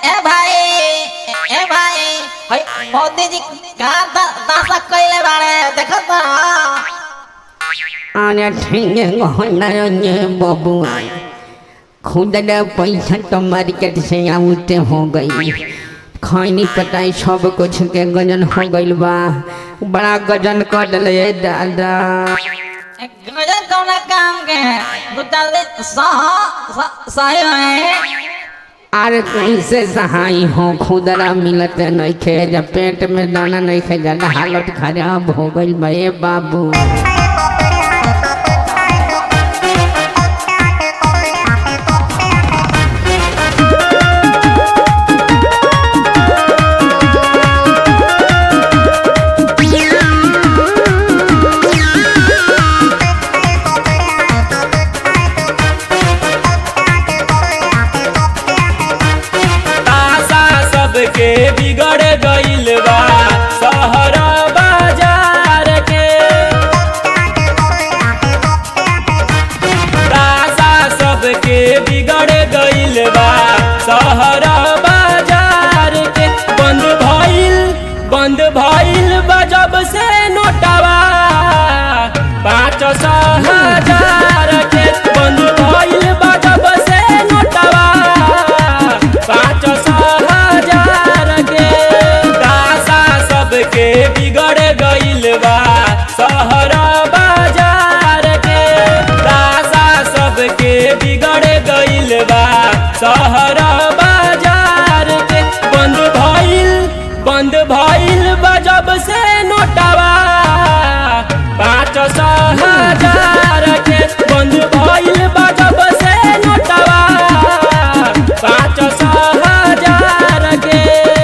ए भाई ए भाई हई मोदी जी का दासा कइले बाड़े देखो तो अरे ठीक है ये बबुआ खुदरा पैसा तो मार्केट से आउटे हो गई खैनी पटाई सब कुछ के गजन हो गइल बा बड़ा गजन कर ले दादा गजन कौना काम के गुटाल दे सह सही है अरे कैसे सहाय हो खुदरा मिलत नहीं खे जब पेट में दाना नहीं खे जाना हालत खराब हो गइल बा ए बाबू आशा सबके बिगड़ गइल बा शहर बाजार के आशा सबके बिगड़ गइल बा शहर बाजार के बंद भइल बंद भइल बा जब से नोटवा पाँच सौ हजार के बंद भइल बा जब से नोटवा पाँच सौ हजार के दासा सबके बिगड़ गइल बा शहर बाजार के दासा सबके बिगड़ गइल बा शहर बाजार के बंद भइल बंद भइल बा जब से नोटवा पाँच सौ हजार के बंद भइल बा जब से नोटवा पाँच सौ हजार के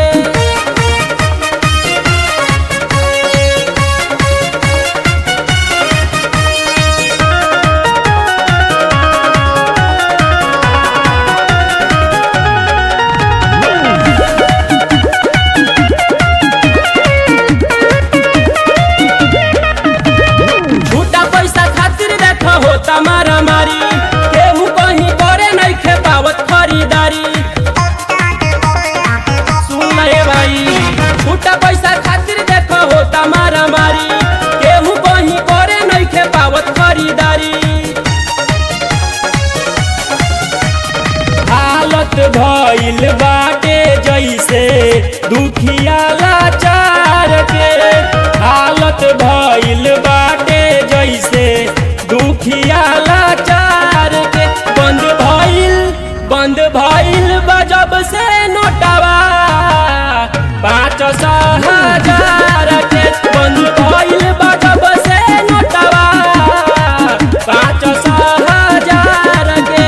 झूठा पैसा खातिर देख होता मारा मारी केहू कहीं करे नहीं खे पावत खरीदारी सुन रे भाई झूठा पैसा खातिर देख होता मारा मारी केहू कहीं करे नहीं खे पावत खरीदारी हालत भइल बाटे जैसे दुखिया लाचार के हालत भइल बाटे जैसे दुखिया लाचार के बंद भइल बंद भइल बजब से नोटवा पाँच सौ हजार के बंद भइल बजब से नोटवा पाँच सौ हजार के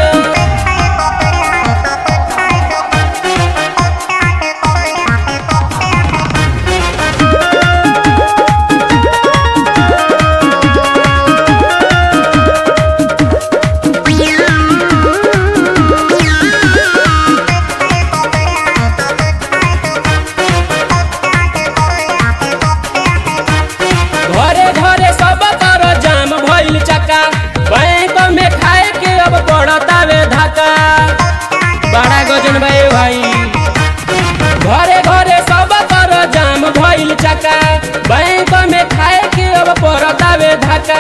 घरे घरे सब कर जाम भइल चक्का बैंक में खाए के अब पड़तावे धक्का बड़ा गजन भाई भाई घरे घरे सब कर जाम भइल चक्का बैंक में खाए के अब पड़तावे धक्का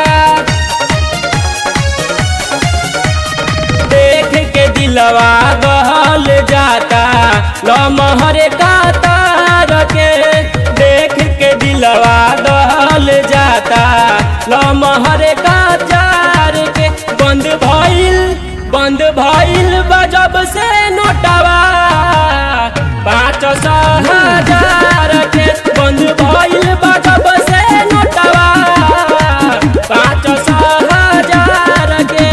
देख के दिलवा गहल जाता लमहरे कातार के देख के दिलवा गहल जाता लमहरे कातार के बंद भइल बंद भइल बजब से नोटवा पाँच सौ हजार के बंद भइल बजब से नोटवा पाँच सौ हजार के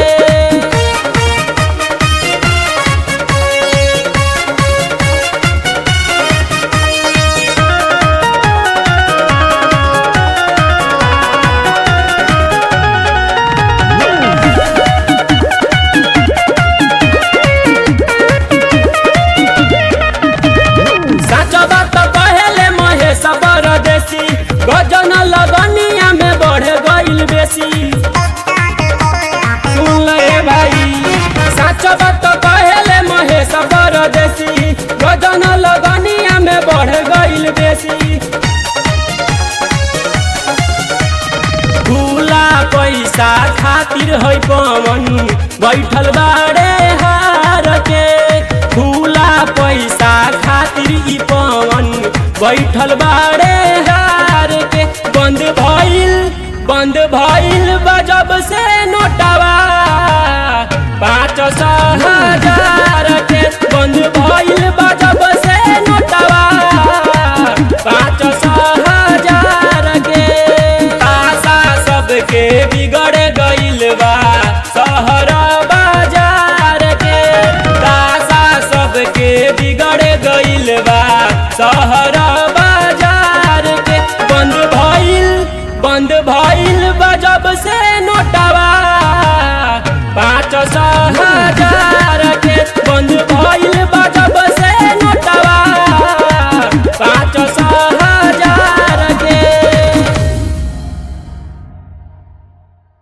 सच बात कहेले महेश परदेसी गजन लगनिया में बढ़ गइल बेसी सुन ले भाई सच बात कहेले महेश परदेसी गजन खातिर है पवन बैठल बाड़े हार के खुला पैसा खातिर ई पवन बैठल बाड़े हार के बंद भइल बंद भइल बजब से नोटवा पाँच सौ हजार के बंद भइल बजब से नोटवा पाँच सौ हजार के आशा सबके बिगड़ गइल बा शहर बाजार के आशा सबके बिगड़ गइल बा शहर